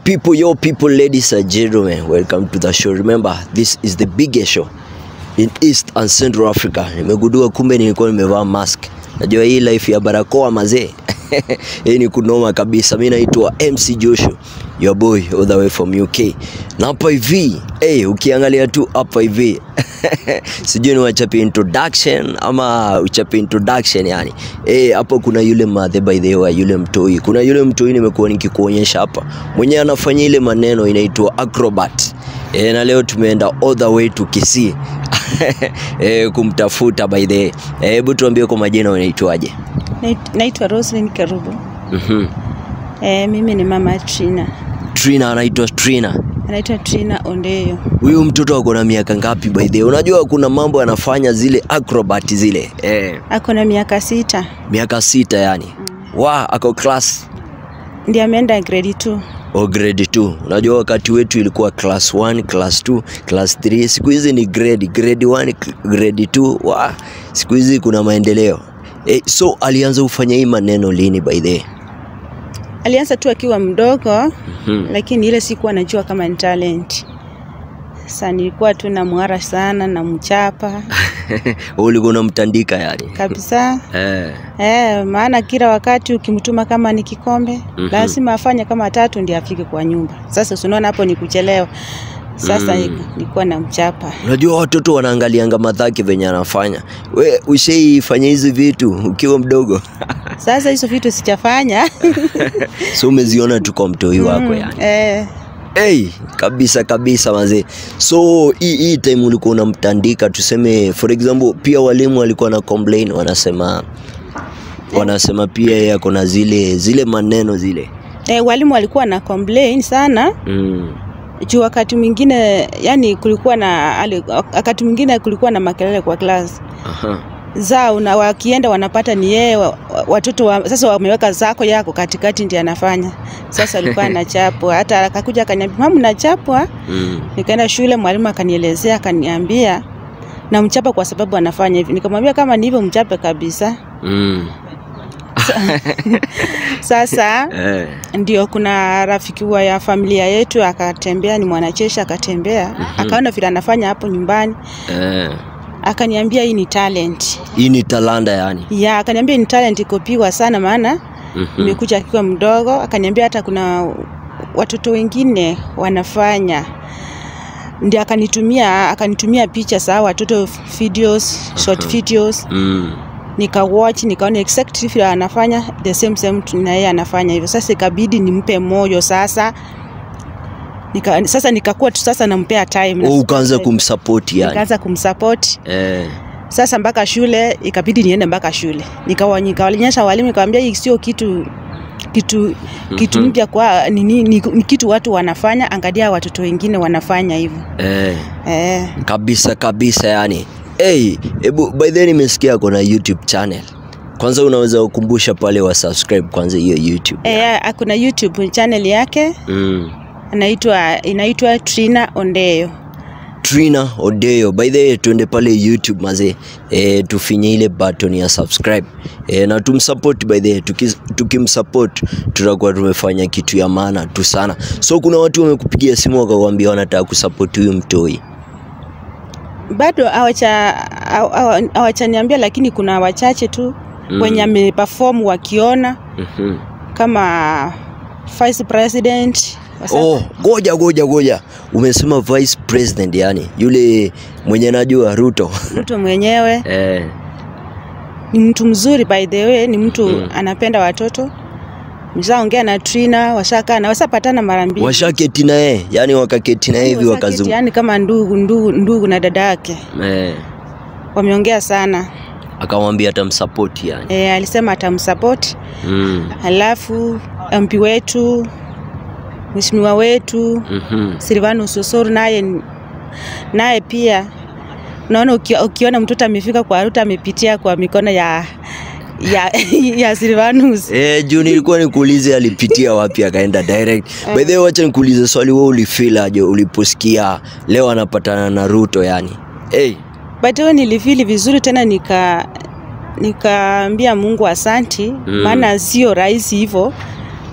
people, yo people, ladies and gentlemen, welcome to the show. Remember, this is the biggest show in East and Central Africa. Nimegundua kumbe nilikuwa nimevaa mask. Najua hii life ya barakoa mazee. Hii ni kunoma kabisa. Mimi naitwa MC Joshua, your boy all the way from UK. Na hapa hivi, hey, ukiangalia tu hapa hivi sijui ni wachape introduction ama uchape introduction yani. Eh, hapo kuna yule madhe by the way, yule mtoi. Kuna yule mtoi nimekuwa nikikuonyesha hapa. Mwenyewe anafanya ile maneno inaitwa acrobat. E, na leo tumeenda all the way to Kisii e, kumtafuta by the way. Hebu tuambie kwa majina unaitwaje? Nait- Naitwa Roslyn Kerubo. Mhm. E, mimi ni mama Trina. Trina anaitwa Trina. Anaitwa Trina Ondeyo. Huyu mtoto ako na miaka ngapi by the way? Unajua kuna mambo anafanya zile acrobat zile. Eh, Ako na miaka sita. miaka sita yani. Wa ako class Ndiye ameenda grade 2. o grade 2. Unajua wakati wetu ilikuwa class 1, class 2, class 3. Siku hizi ni grade, grade 1, grade 2. Wa, siku hizi kuna maendeleo. Eh, so alianza kufanya hii maneno lini by the way? Alianza tu akiwa mdogo Mhm. lakini ile sikuwa najua kama ni talent. Sasa nilikuwa tu na muhara sana na mchapa ulikuwa unamtandika yani. kabisa. Eh. Eh, maana kila wakati ukimtuma kama ni kikombe Mhm. lazima afanye kama tatu ndiye afike kwa nyumba. Sasa si unaona hapo ni kuchelewa. Sasa Mm. nilikuwa na mchapa. Unajua watoto wanaangalianga madhaki venye anafanya. We ushaifanya hizi vitu ukiwa mdogo, Sasa hizo vitu sijafanya. so umeziona tu kwa mtoi wako yani. Eh, Hey, kabisa kabisa mazee. So hii hii time ulikuwa unamtandika, tuseme for example, pia walimu walikuwa na complain, wanasema wanasema pia yeye ako na zile zile maneno zile eh, walimu walikuwa na complain sana mm. juu wakati mwingine yani kulikuwa na ali- wakati mwingine kulikuwa na makelele kwa class Aha. zao na wakienda wanapata ni yeye wa- wa- watoto wa, sasa wameweka zako yako katikati ndiye anafanya sasa alikuwa anachapwa hata akakuja akaniambia mama nachapwa Mm. nikaenda shule mwalimu akanielezea akaniambia na mchapa kwa sababu anafanya hivi nikamwambia kama ni hivyo mchape kabisa Mm. sasa Eh. ndio kuna rafiki wa ya familia yetu akatembea, ni mwanacheshi akatembea, akaona vile anafanya hapo nyumbani, Eh. akaniambia hii ni talent Hii ni talanda yani. ya, akaniambia hii ni talent ikopiwa sana, maana Mhm. imekuja akiwa mdogo. Akaniambia hata kuna watoto wengine wanafanya ndio akanitumia akanitumia picha za hao watoto videos, short videos Mm. nikawatch nikaona exactly vile anafanya the same same tu na yeye anafanya hivyo. Sasa ikabidi nimpe moyo sasa nika, sasa nikakuwa tu sasa nampea time na Oh, ukaanza kumsupport yani. nikaanza kumsupport Eh. sasa mpaka shule ikabidi niende mpaka shule nikawa nikawaonyesha walimu nikamwambia hii sio kitu kitu kitu Mhm. mpya kwa ni, ni, ni, ni kitu watu wanafanya angalia watoto wengine wanafanya hivyo Eh. eh kabisa kabisa yani hey, ebu by the way nimesikia kuna youtube channel kwanza unaweza kukumbusha pale wa subscribe kwanza hiyo youtube eh kuna YouTube channel yake mm. anaitwa inaitwa Trina Ondeyo trina odeo by the way tuende pale youtube mazee e, tufinye ile button ya subscribe e, na tumsupport by the way Tuki- tukimsupport tutakuwa tumefanya kitu ya maana tu sana so kuna watu wamekupigia simu wakakwambia wanataka kusupport huyu mtoi bado hawacha hawa- hawa- hawachaniambia lakini kuna wachache tu Mm. wenye ameperform wakiona mm-hmm. kama vice president wa South- Oh, goja goja goja, umesema vice president, yani yule mwenye najua Ruto. mtu mwenyewe eh, ni mtu mzuri by the way ni mtu Mm. anapenda watoto mshaongea na Trina washakaa na wasapatana mara mbili washaketi na yeye, yani wakaketi na yeye hivi Washaketi, wakazungumza. yani kama ndugu ndugu ndugu na dada yake Eh, wameongea sana akamwambia atamsupport yani. e, alisema atamsupport Mm. halafu MP wetu mheshimiwa wetu Mhm. Silvanus Osoro naye naye pia naona uki, ukiona mtoto amefika kwa Ruto amepitia kwa mikono ya ya, ya Silvanus. Eh, juu nilikuwa nikuulize alipitia wapi akaenda direct. By the way, wacha nikuulize swali, wewe ulifeel aje uliposikia leo anapatana na Ruto yani? Hey. But hiyo nilifili vizuri tena nika nikaambia Mungu asanti Mm. maana sio rahisi hivyo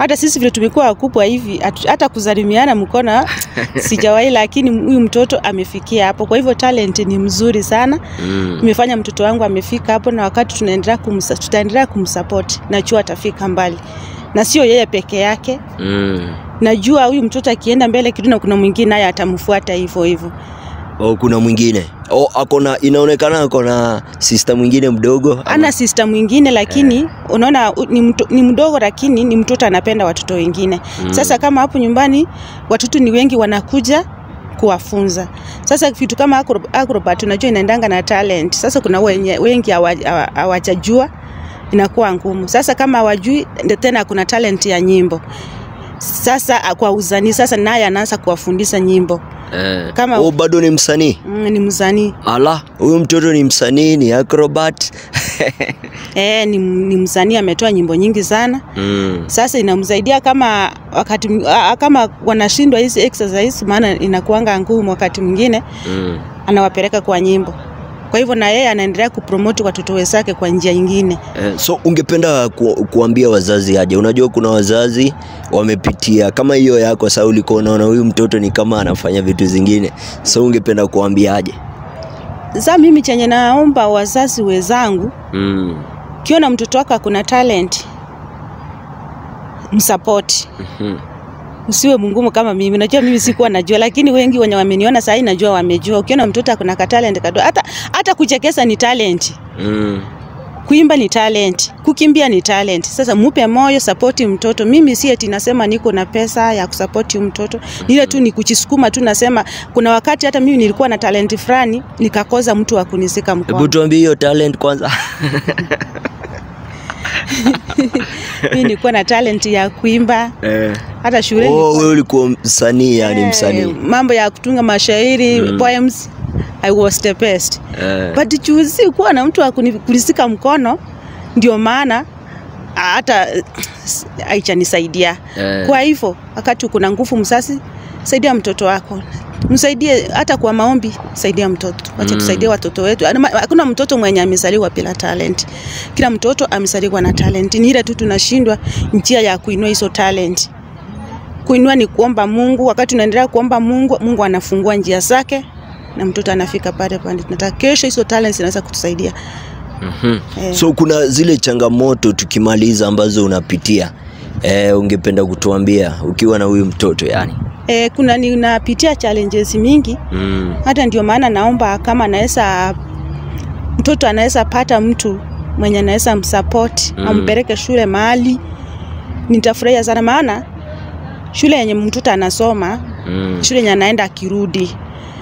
hata sisi vile tumekuwa wakubwa hivi hatu- hata kuzalimiana mkono sijawahi, lakini huyu mtoto amefikia hapo. Kwa hivyo talent ni mzuri sana, Mm. imefanya mtoto wangu amefika hapo, na wakati tunaendelea kumsa, tutaendelea kumsupport, najua atafika mbali, na sio yeye peke yake. Mm. Najua huyu mtoto akienda mbele kidogo, na kuna mwingine naye atamfuata hivyo hivyo. Oh, kuna mwingine oh, akona inaonekana akona sister mwingine mdogo ama- ana sister mwingine lakini unaona u- ni, mto, ni mdogo lakini ni mtoto anapenda watoto wengine Mm. sasa kama hapo nyumbani watoto ni wengi wanakuja kuwafunza sasa vitu kama acro- acrobat unajua inaendanga na talent sasa kuna wenye, wengi hawa- hawa- hawajajua inakuwa ngumu sasa kama hawajui ndio tena kuna talent ya nyimbo sasa a- kwa uzani sasa naye anaanza kuwafundisha nyimbo eh. kama- oh, bado ni msanii mm, ni mzanii ala huyu mtoto ni msanii ni acrobat e, ni, ni msanii ametoa nyimbo nyingi sana mm. sasa inamsaidia kama wakati m- a- kama wanashindwa hizi exercise, maana inakuanga ngumu wakati mwingine, Mm. anawapeleka kwa nyimbo. Kwa hivyo na yeye anaendelea kupromote watoto wenzake kwa njia nyingine. Eh, so ungependa ku, kuambia wazazi aje? Unajua kuna wazazi wamepitia kama hiyo yako, sasa ulikuwa unaona huyu mtoto ni kama anafanya vitu zingine, so ungependa kuambia aje? Sasa mimi chenye naomba wazazi wenzangu, mm. kiona mtoto wako akuna talent, msupport. Mhm. Usiwe mngumu kama mimi. Najua mimi sikuwa najua, lakini wengi wenye wameniona sasa hivi najua wamejua. Ukiona mtoto akuna ka talent kadogo, hata hata kuchekesa ni talent. Mm. kuimba ni talent, kukimbia ni talent. Sasa mupe moyo, sapoti mtoto. Mimi si eti nasema niko na pesa ya kusapoti mtoto, ni ile tu ni kuchisukuma tu. Nasema kuna wakati hata mimi nilikuwa na talenti fulani nikakosa mtu wa kunisika Hebu mkono. tuambie hiyo talent kwanza. Mimi nilikuwa na talent ya kuimba eh. hata shuleni. Oh, wewe ulikuwa msanii yani Eh, msanii. mambo ya kutunga mashairi Mm. poems, I was the best Eh. but juzi kuwa na mtu wa kuni- kunisika mkono, ndio maana hata eh, haichanisaidia. Eh. Kwa hivyo wakati kuna nguvu msasi, saidia mtoto wako, msaidie hata kwa maombi, saidia mtoto. Wacha Mm. tusaidie watoto wetu. Ana- Hakuna mtoto mwenye amezaliwa bila talent, kila mtoto amezaliwa na talent. Ni ile tu tunashindwa njia ya kuinua hizo talent. Kuinua ni kuomba Mungu. Wakati unaendelea kuomba Mungu, Mungu anafungua njia zake na mtoto anafika pale pale tunataka. Kesho hizo talents zinaweza kutusaidia. Mhm. Eh. So kuna zile changamoto tukimaliza ambazo unapitia eh, ungependa kutuambia ukiwa na huyu mtoto yani? E, kuna ninapitia challenges mingi mm. hata ndio maana naomba kama anaweza mtoto anaweza pata mtu mwenye anaweza msupport Mm. ampeleke shule mahali, nitafurahia sana, maana shule yenye mtoto anasoma Mm. shule yenye anaenda akirudi,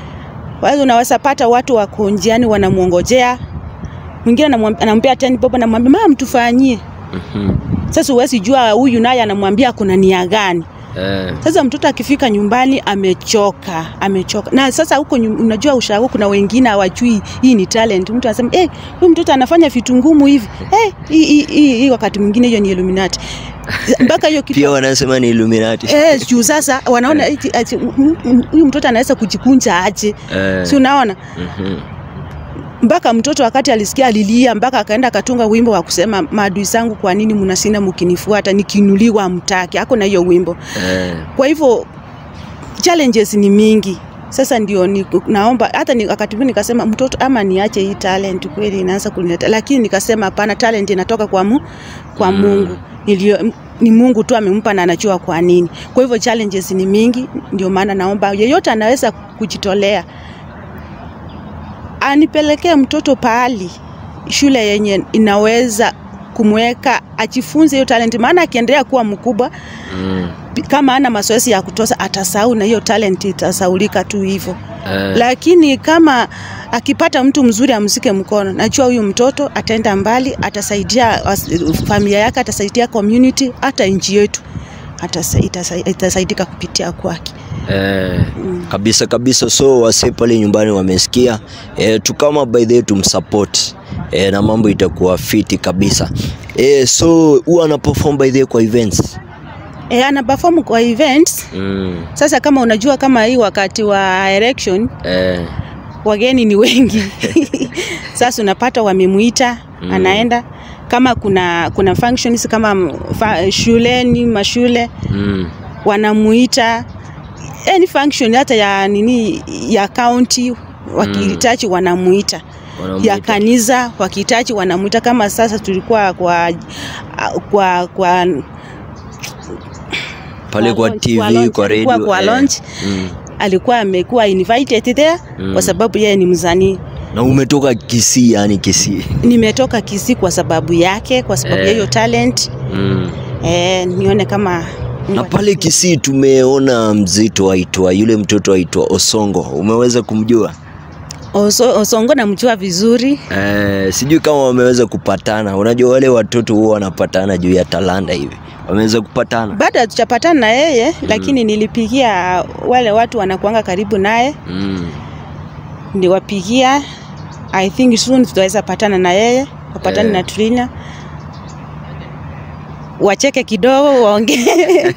wazo unaweza pata watu wako njiani wanamwongojea, mwingine anamwam- anampea teni bobo, anamwambia mama, mtufanyie. Mhm. Sasa huwezi jua huyu naye anamwambia kuna nia gani. Eh. Sasa mtoto akifika nyumbani amechoka, amechoka. Na sasa huko nyu- unajua ushago kuna wengine hawajui hii ni talent. Mtu anasema eh, huyu mtoto anafanya vitu ngumu hivi. Eh, hii hii hii hii wakati mwingine hiyo ni Illuminati. Mpaka hiyo kitu Pia wanasema ni Illuminati. Eh, juu sasa wanaona eti- eti, mm, mm, huyu mtoto anaweza kujikunja aje. Eh. Si unaona? Mhm. Mpaka mtoto wakati alisikia alilia, mpaka akaenda akatunga wimbo wa kusema maadui zangu, kwa nini mnasina mkinifuata, nikiinuliwa mtaki. Ako na hiyo wimbo. Eh. Kwa hivyo challenges ni mingi. Sasa ndio ni, naomba hata ni, wakati mwingine nikasema mtoto ama niache hii talent kweli inaanza kunileta, lakini nikasema hapana, talent inatoka kwa mu, kwa Mm. Mungu nilio ni Mungu tu amempa na anajua kwa nini. Kwa hivyo challenges ni mingi, ndio maana naomba yeyote anaweza kujitolea anipelekee mtoto pahali shule yenye inaweza kumweka ajifunze hiyo talent, maana akiendelea kuwa mkubwa Mm. kama ana mazoezi ya kutosha atasahau na hiyo talent itasaulika tu hivyo. Eh. Lakini kama akipata mtu mzuri amsike mkono, najua huyu mtoto ataenda mbali, atasaidia was- familia yake, atasaidia community, hata nchi yetu atasa- itasa- itasaidika kupitia kwake. Eh, kabisa kabisa. So wase pale nyumbani wamesikia eh, tukama by the way tumsupport eh, na mambo itakuwa fiti kabisa eh, so huwa ana perform by the way kwa events E, ana perform kwa events. mm. Sasa kama unajua kama hii wakati wa election eh, wageni ni wengi sasa unapata wamemuita Mm. anaenda kama kuna kuna functions kama m- fa, shuleni mashule Mm. wanamuita any function hata ya nini ya county wakihitaji wanamuita Wanamuita. ya kanisa wakihitaji wanamuita kama sasa tulikuwa kwa kwa kwa Pale kwa launch, TV, kwa launch, kwa alikuwa radio. kwa eh. launch. Mm. alikuwa amekuwa invited there Mm. kwa sababu yeye ni msanii Na umetoka Kisii, yani Kisii. nimetoka Kisii kwa sababu yake kwa sababu ya Eh. hiyo talent Mm. eh, nione kama Na pale Kisii tumeona mzito aitwa yule mtoto aitwa Osongo, umeweza kumjua? Oso, Osongo namjua vizuri Eh, sijui kama wameweza kupatana. Unajua wale watoto huwa wanapatana juu ya talanta hivi, wameweza kupatana? bado hatujapatana na yeye lakini nilipigia wale watu wanakuanga karibu naye Mm. ndiwapigia I think soon tutaweza patana na yeye wapatane Eh. na Trina wacheke kidogo waongee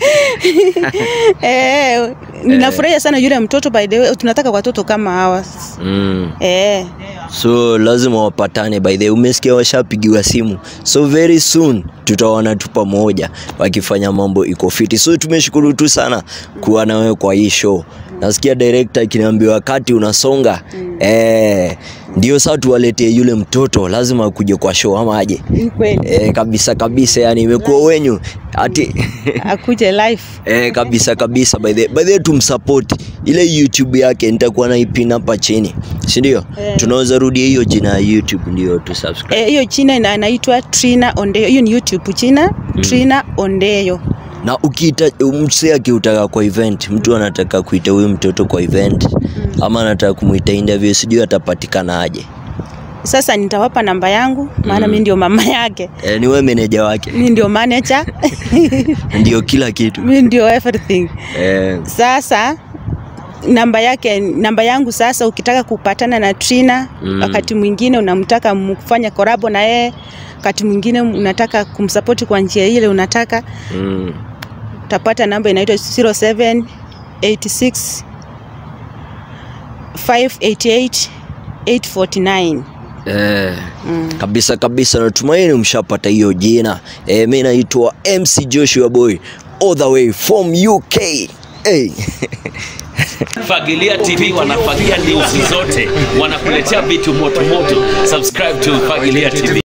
eh, ninafurahia sana yule mtoto by the way tunataka watoto kama hawa Mm. eh, So lazima wapatane. By the way, umesikia washapigiwa simu, so very soon tutaona tu pamoja wakifanya mambo iko fiti. So tumeshukuru tu sana kuwa na wewe kwa hii show. Nasikia director akiniambia wakati unasonga eh, ndio sasa tuwaletee yule mtoto, lazima akuje kwa show ama aje? ni kweli Eh, kabisa kabisa, yani imekuwa wenyu ati akuje live Eh, kabisa kabisa by the by the way, tumsupport ile YouTube yake nitakuwa na ipin hapa chini, si ndio? Eh. Tunaweza rudia hiyo jina ya YouTube ndio tu subscribe. Eh, hiyo china ina- inaitwa Trina Ondeyo. Hiyo ni YouTube china Trina Ondeyo. Na ukiita msee akiutaka kwa event, mtu anataka kuita huyu mtoto kwa event ama anataka kumuita interview, sijui atapatikana aje? Sasa nitawapa namba yangu maana mi ndio mama yake, Eh, ni wewe meneja wake, mi ndio manager ndio kila kitu. mi ndio everything. Eh, Sasa namba yake namba yangu sasa, ukitaka kupatana na Trina Mm. wakati mwingine unamtaka mfanya korabo na yeye, wakati mwingine unataka kumsapoti kwa njia ile unataka, mm, utapata namba inaitwa 0786 588 849. Eh, kabisa kabisa, natumaini mshapata hiyo jina. Eh, mi naitwa MC Joshua Boy all the way from UK. Hey. Fagilia TV wanafagia news zote, wanakuletea vitu moto moto. Subscribe to Fagilia TV.